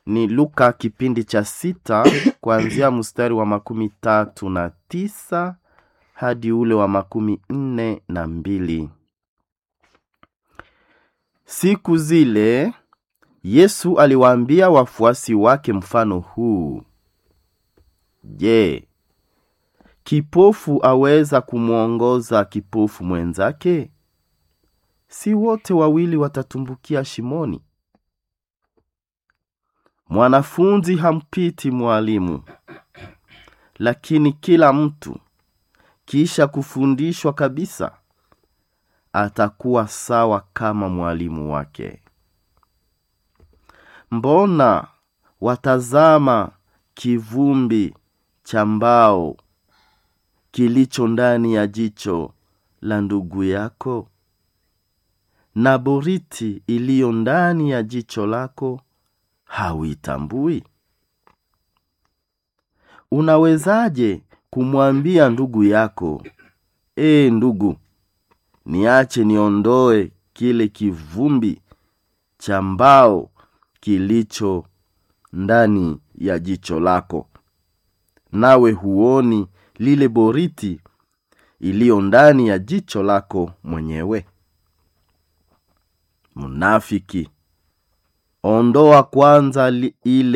ni Luka kipindi cha sita kuanzia mstari wa makumi tatu na tisa hadi ule wa makumi nne na mbili. Siku zile Yesu aliwaambia wafuasi wake mfano huu: Je, kipofu aweza kumwongoza kipofu mwenzake? Si wote wawili watatumbukia shimoni? Mwanafunzi hampiti mwalimu, lakini kila mtu kisha kufundishwa kabisa atakuwa sawa kama mwalimu wake. Mbona watazama kivumbi cha mbao kilicho ndani ya jicho la ndugu yako, na boriti iliyo ndani ya jicho lako hauitambui? Unawezaje kumwambia ndugu yako, ee ndugu, niache niondoe kile kivumbi cha mbao kilicho ndani ya jicho lako, nawe huoni lile boriti iliyo ndani ya jicho lako mwenyewe? Mnafiki, ondoa kwanza li, ile